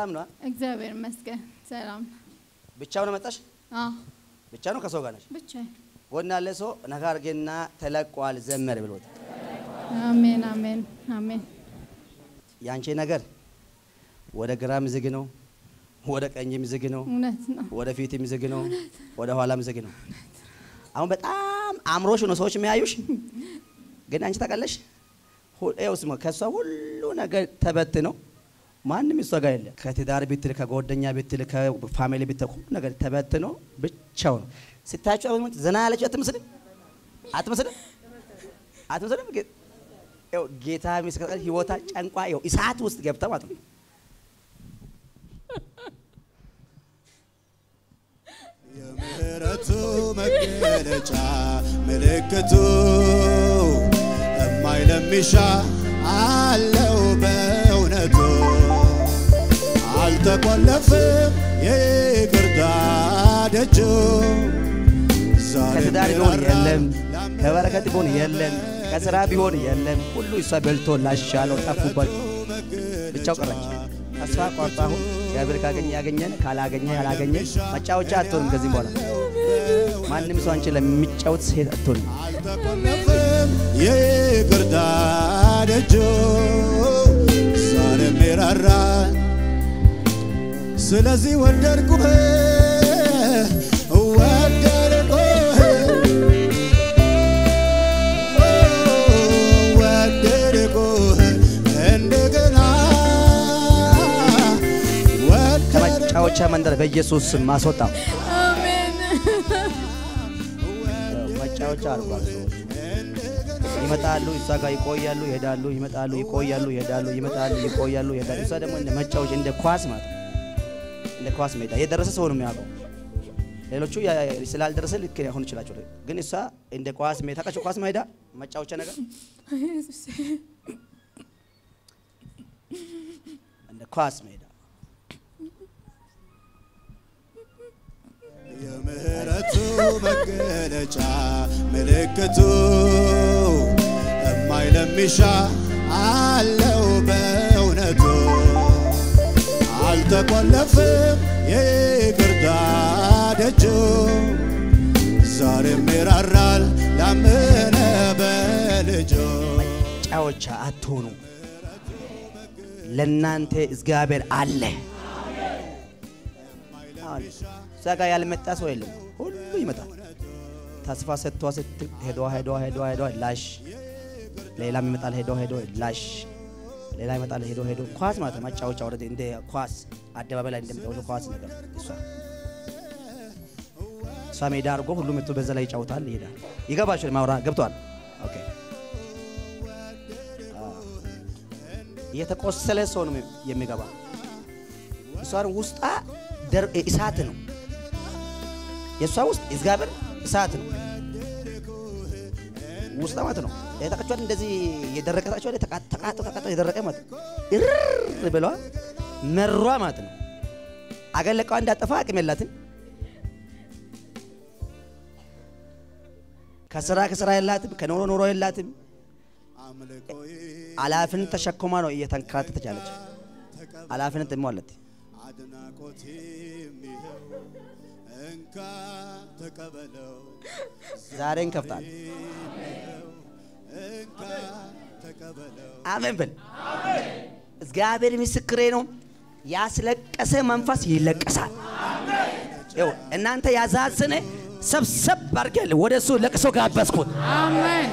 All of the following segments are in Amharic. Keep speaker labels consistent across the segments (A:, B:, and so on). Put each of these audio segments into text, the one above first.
A: ሰላም ነው?
B: እግዚአብሔር ይመስገን ሰላም።
A: ብቻውን መጣሽ?
B: አዎ
A: ብቻ ነው ከሰው ጋር ነሽ?
B: ብቻዬን።
A: ጎን ያለ ሰው ነካ አድርጌና ተለቋል ዘመር ብሎት
B: አሜን አሜን አሜን።
A: ያንቺ ነገር ወደ ግራም ዝግ ነው፣ ወደ ቀኝም ዝግ ነው፣
B: እውነት ነው።
A: ወደ ፊትም ዝግ ነው፣ ወደ ኋላም ዝግ ነው። አሁን በጣም አምሮሽ ነው ሰዎች የሚያዩሽ፣ ግን አንቺ ታውቃለሽ። ይኸው ስማ ከእሷ ሁሉ ነገር ተበትነው ማንም እሷ ጋር የለ። ከትዳር ብትል፣ ከጓደኛ ብትል፣ ከፋሚሊ ብትል ሁሉ ነገር ተበትኖ ብቻው ነው ስታያቸው። አሁን ዘና ያለችው አትመስልም? አትመስልም? አትመስልም? ግን ይኸው ጌታ ምስክር ህይወታ ጨንቋ ይኸው እሳት ውስጥ ገብታ ማለት ነው።
C: የምህረቱ መገለጫ ምልክቱ እማይ ለሚሻ አለው በእውነቱ አልተቆለፍም የይቅርታ ደጁ ዛሬም
A: ከትዳር ቢሆን
C: ይራራል
A: የለም፣ ከበረከት ቢሆን የለም፣ ከስራ ቢሆን የለም። ሁሉ እሷ በልቶ ላሻለው ጠፉበት፣ ብቻው ቀረች። ተስፋ ቆርጣ አሁን እግዚአብሔር ካገኘ ያገኘን፣ ካላገኘ ያላገኘ መጫወቻ አትሆንም። ከዚህም በኋላ ማንም ሰው አንቺ ለሚጫወት ሴት አትሆንም።
C: አልተቆለፍም የይቅርታ ደጁ ዛሬም ይራራል ስለዚህ ወደድኩህ ወደድኩህ ወደድኩህ እንደገና ወደድኩህ
A: ከመጫወቻ መንደር በኢየሱስ ስም ማስወጣው
B: አሜን
A: መጫወቻ አድርጓል። ሰዎች ይመጣሉ፣ እሷ ጋር ይቆያሉ፣ ይሄዳሉ፣ ይመጣሉ፣ ይቆያሉ፣ ይሄዳሉ፣ ይመጣሉ፣ ይቆያሉ፣ ይሄዳሉ። እሷ ደግሞ እንደ መጫወቻ እንደ ኳስ ማለት ነው። እንደ ኳስ ሜዳ የደረሰ ሰው ነው የሚያውቀው። ሌሎቹ ያ- ስላልደረሰ ልክ ሊሆን ይችላቸው፣ ግን እሷ እንደ ኳስ ሜዳ ታውቃቸው፣ ኳስ ሜዳ መጫወቻ ነገር
B: ኢየሱስ
A: እንደ ኳስ ሜዳ
C: የምህረቱ መገለጫ ምልክቱ እማይ ለሚሻ አለው በእውነቱ አልተቆለፍም የይቅርታ ደጁ ዛሬም ይራራል ላመነ በልጁ
A: መጫወቻ አትሆኑ። ለእናንተ እግዚአብሔር አለ። አሁን እዛ ጋር ያልመጣ ሰው የለም፣ ሁሉ ይመጣል። ተስፋ ሰጥቷ ስትል ሄዷ ሄዷ ሄዷ ሄዷ ላሽ፣ ሌላም ይመጣል ሄዶ ሄዶ ላሽ፣ ሌላ ይመጣል ሄዶ ሄዶ ኳስ ማለት ነው። መጫወቻ ወረደ እንደ ኳስ አደባባይ ላይ እንደሚጫወቱ ኳስ ነገር እሷ እሷ ሜዳ አድርጎ ሁሉ መጥቶ በዛ ላይ ይጫወታል፣ ይሄዳል። ይገባችኋል? ማውራ ገብቷል? ኦኬ የተቆሰለ ሰው ነው የሚገባ። እሷን ውስጣ ደር- እሳት ነው። የእሷ ውስጥ እግዚአብሔር እሳት ነው ውስጣ ማለት ነው። የታቀቿት እንደዚህ የደረቀ ታቀቿት ተቃጠ ተቃጠ የደረቀ ማለት ነው። እርር ብለዋ መሯ ማለት ነው። አገለቃዋ እንዳጠፋ አቅም የላትም። ከስራ ከስራ የላትም። ከኖሮ ኖሮ የላትም።
C: አምልኮዬ
A: ኃላፊነት ተሸክማ ነው እየተንከራተተች ያለች። ኃላፊነት ደግሞ አለት።
C: አድናቆቴም ይኸው እንካ ተቀበለው
A: ዛሬ እንከፍታል።
C: እንካ ተቀበለው
A: አሜን በል። እግዚአብሔር ምስክሬ ነው። ያስለቀሰ መንፈስ ይለቀሳል። ይኸው እናንተ ያዛዝነ ሰብሰብ አድርገህ ወደ እሱ ለቅሶ ጋበዝኩት።
B: አሜን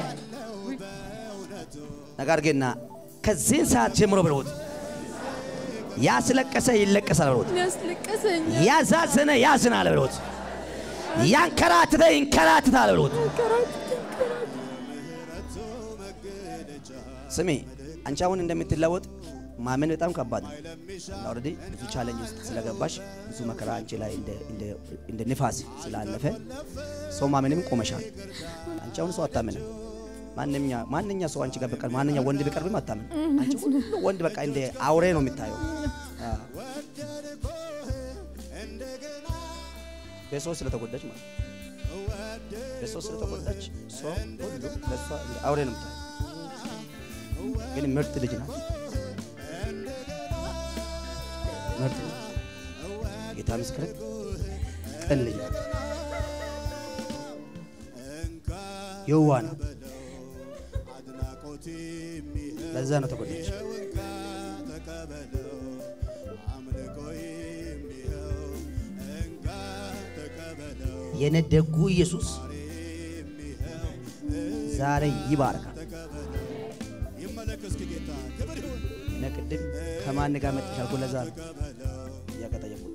A: ነገር ግንና ከዚህን ሰዓት ጀምሮ ብለውት ያስለቀሰ ይለቀሳል ብለውት
B: ያስለቀሰኝ
A: ያዛዝነ ያዝናል ብለውት ያንከራትተ ይንከራትታል ብለውት ስሜ አንቺ አሁን እንደምትለወጥ ማመን በጣም ከባድ ነው። ኦልሬዲ ብዙ ቻሌንጅ ውስጥ ስለገባሽ ብዙ መከራ አንቺ ላይ እንደ- እንደ- እንደ ንፋስ ስላለፈ ሰው ማመንም ቆመሻል። አንቺ አሁን ሰው አታምንም። ማንኛ ማንኛ ሰው አንቺ ጋር በቀር ማንኛ ወንድ ቢቀርብም አታምን። አንቺ ሁሉ ወንድ በቃ እንደ አውሬ ነው የምታየው። አዎ። በሰው ስለተጎዳች ማለት ነው። በሰው ስለተጎዳች ሰው ሁሉ በሷ እንደ አውሬ ነው የምታየው። ግን ምርጥ ልጅ ናት። ምርጥ ነው። ጌታ ምስክር ቅን ልጅ ናት። የዋ ናት።
C: አድናቆት የሚሄው
A: ለዛ ነው ተጎዳች።
C: እንካ ተቀበለው አምልኮ የሚሄው እንካ ተቀበለው
A: የነደጉ ኢየሱስ ዛሬ ይባርካል።
C: ይመለክ እስኪ ጌታ ክብር ይሁን
A: እነ ቅድም ከማን ጋር መጥተሽ አልኩ። ለዛ ነው እያቀጠየቁት።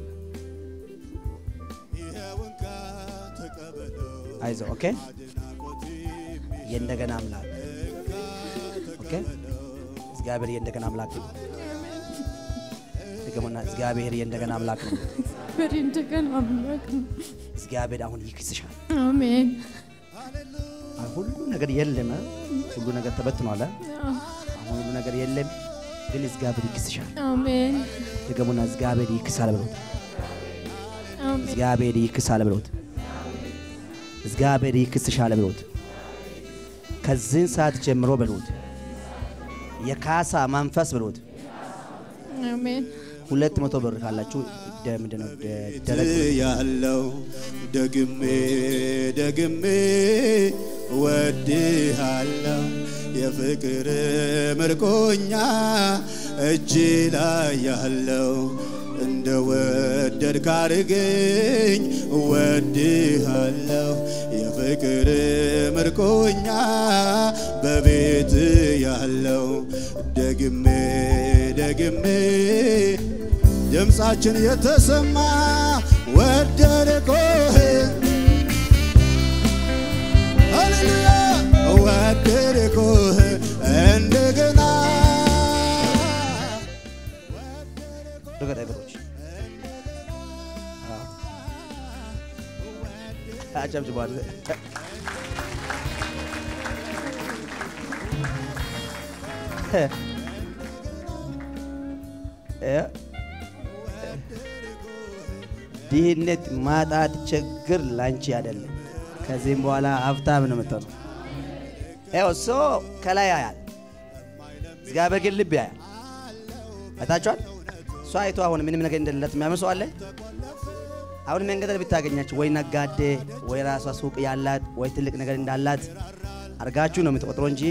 C: ይሄው እንካ ተቀበለው
A: አይዞህ ኦኬ።
C: አድናቆት
A: የእንደገና አምላክ ኦኬ። እግዚአብሔር የእንደገና አምላክ ነው። ድገሙና እግዚአብሔር የእንደገና አምላክ ነው።
B: በሬ እንደገና አምላክ ነው።
A: እግዚአብሔር አሁን ይክስሻል።
B: አሜን።
A: አሁን ሁሉ ነገር የለም፣ ሁሉ ነገር ተበትኗል። አሁን ሁሉ ነገር የለም፣ ግን እግዚአብሔር ይክስሻል።
B: አሜን።
A: ድገሙና እግዚአብሔር ይክሳል ብሎት፣
B: አሜን።
A: እግዚአብሔር ይክሳል ብሎት፣ እግዚአብሔር ይክስሻል ብሎት፣ ከዚህን ሰዓት ጀምሮ ብሎት፣ የካሳ መንፈስ ብሎት፣
B: አሜን።
A: ሁለት መቶ ብር ካላችሁ ደ- ምንድን ነው ደ- ደረግ
C: ያለው ደግሜ ደግሜ ወድሃለው የፍቅር ምርኮኛ እጅ ላይ ያለው እንደ ወደድክ አድርገኝ ወድሃለው የፍቅር ምርኮኛ በቤት ያለው ደግሜ ደግሜ ድምፃችን የተሰማ ወደድኩህ ሃሌሉያ ወደድኩህ እንደገና
A: ርገጥ እግሮች አጨብጭቧል። ድህነት፣ ማጣት፣ ችግር ላንቺ አይደለም። ከዚህም በኋላ ሀብታም ነው የምትሆነው። ይኸው እሱ ከላይ ያያል፣ እግዚአብሔር ግን ልብ ያያል። አይታችኋል። እሷ አይቶ አሁን ምንም ነገር እንደሌላት የሚያምን ሰው አለ። አሁን መንገድ ላይ ብታገኛችሁ ወይ ነጋዴ ወይ ራሷ ሱቅ ያላት ወይ ትልቅ ነገር እንዳላት አርጋችሁ ነው የምትቆጥሮ እንጂ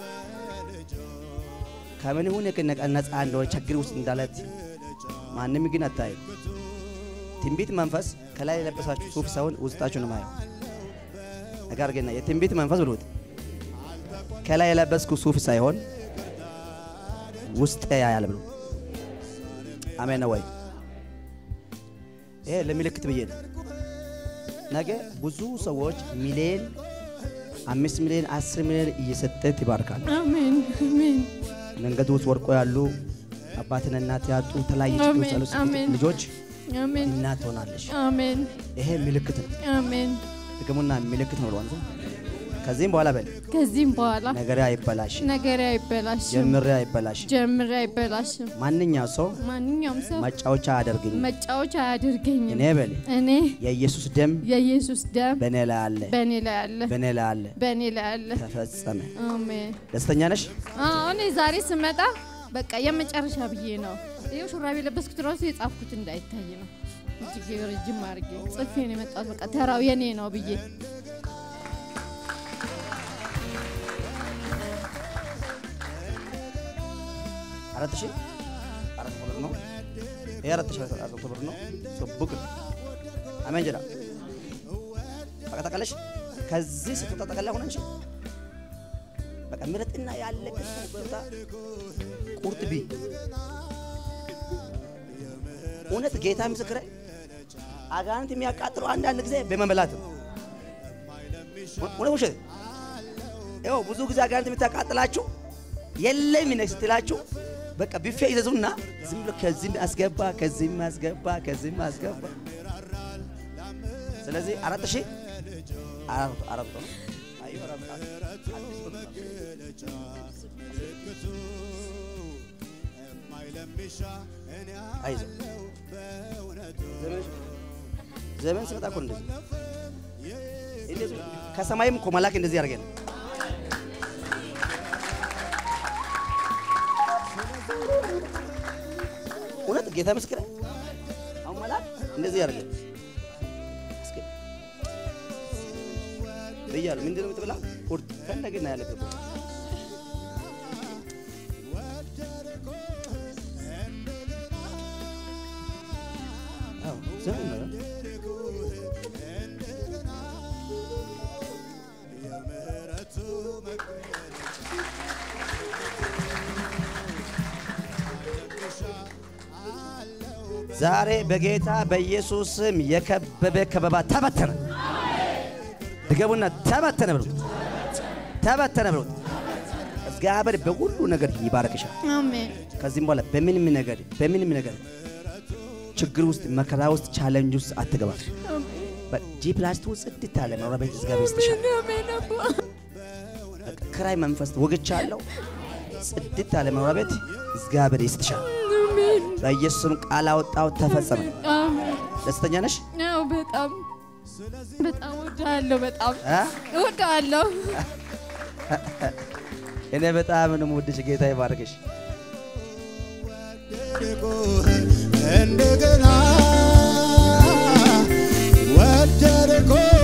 A: ከምን ይሁን ነፃ እንደሆነ ችግር ውስጥ እንዳለት ማንም ግን አታዩ። ትንቢት መንፈስ ከላይ የለበሳችሁ ሱፍ ሳይሆን ውስጣችሁ ነው ማየው። ነገር ግን የትንቢት መንፈስ ብሎት ከላይ የለበስኩ ሱፍ ሳይሆን ውስጥ ያያል ብሎ አሜን ነው ወይ? ይሄ ለምልክት ብዬ ነው። ነገ ብዙ ሰዎች ሚሊዮን አምስት ሚሊዮን አስር ሚሊዮን እየሰጠ ይባርካል።
B: አሜን። አሜን።
A: መንገድ ውስጥ ወርቆ ያሉ አባትና እናት ያጡ የተለያየ ችግር ውስጥ ያሉ
B: አሜን።
A: ልጆች
B: አሜን።
A: እናት ትሆናለች።
B: አሜን።
A: ይሄ ምልክት ነው።
B: አሜን።
A: ጥቅሙና ምልክት ነው ብሏል። ከዚህም በኋላ በል
B: ከዚህም በኋላ
A: ነገሬ አይበላሽ፣
B: ነገሬ አይበላሽም፣
A: ጀምሬ አይበላሽ።
B: ጀምሬ አይበላሽም።
A: ማንኛው ሰው
B: ማንኛውም ሰው
A: ማጫወቻ አያደርግኝ።
B: መጫወቻ አያደርገኝም።
A: እኔ በል
B: እኔ
A: የኢየሱስ ደም
B: የኢየሱስ ደም
A: በእኔ ላይ አለ፣
B: በእኔ ላይ አለ፣
A: በእኔ ላይ አለ።
B: በእኔ ላይ አለ።
A: ተፈጸመ።
B: አሜን።
A: ደስተኛ ነሽ?
B: አዎ እኔ ዛሬ ስመጣ በቃ የመጨረሻ ብዬ ነው። ይኸው ሹራብ የለበስኩት ራሱ የጻፍኩት እንዳይታይ ነው። እጅግ ረጅም አድርጌ ጽፌ ነው የመጣሁት። በቃ ተራው የኔ ነው ብዬ
A: አራት ሺህ አራት መቶ ብር ነው። ይሄ አራት ሺህ አራት መቶ ብር ነው። ቡክ ነው። አሜን ጀዳ በቃ ታውቃለሽ። ከዚህ ስትወጣ ጠቅላላ ሆነ እንጂ በቃ ምረጥና ያለቀ ቦታ ቁርጥ ቢ እውነት ጌታ ምስክሬ አጋንንት የሚያቃጥለው አንዳንድ ጊዜ በመበላት ነው። እውነት ውሸት? ይኸው ብዙ ጊዜ አጋንንት የምታቃጥላችሁ የለም ነ ስትላችሁ በቃ ቢፌ ይዘዙና ዝም ብሎ ከዚህም አስገባ ከዚህም አስገባ ከዚህም አስገባ። ስለዚህ አራት ሺህ አራት አራት ነው። አይ አራት አራት አዲስ ብር ነው። አይዞህ ዘመን ዘመን ስመጣ እኮ እንደዚህ እንደዚህ ከሰማይም እኮ መላክ እንደዚህ ያደርገን እውነት ጌታ ምስክር አሁን መልአክ እንደዚህ ያደርገ እስኪ ብያለሁ። ምንድን ነው የምትበላ? ቁርጥ ፈለግና ያለበት አዎ ዝም በለው። ዛሬ በጌታ በኢየሱስ ስም የከበበ ከበባ ተበተነ። ድገሙና ተበተነ ብሉት፣ ተበተነ ብሉት። እግዚአብሔር በሁሉ ነገር ይባረክሻል።
B: አሜን
A: ከዚህም በኋላ በምንም ነገር በምንም ነገር ችግር ውስጥ መከራ ውስጥ ቻለንጅ ውስጥ አትገባም። ጂ ፕላስቱ ጽድት ያለ መኖሪያ ቤት እግዚአብሔር ይስጥሻል።
B: አሜን አባ
A: በቃ ክራይ መንፈስ ወግቻለሁ። ጽድት ያለ መኖሪያ ቤት እግዚአብሔር ይስጥሻል።
B: አሜን
A: በኢየሱስም ቃል አወጣው፣ ተፈጸመ።
B: አሜን
A: ደስተኛ ነሽ?
B: ያው በጣም በጣም እወድሃለሁ በጣም
A: እ?
B: እወድሃለሁ
A: እኔ በጣም ነው የምወድሽ። ጌታ ይባርክሽ።
C: እንደገና ወደድኩህ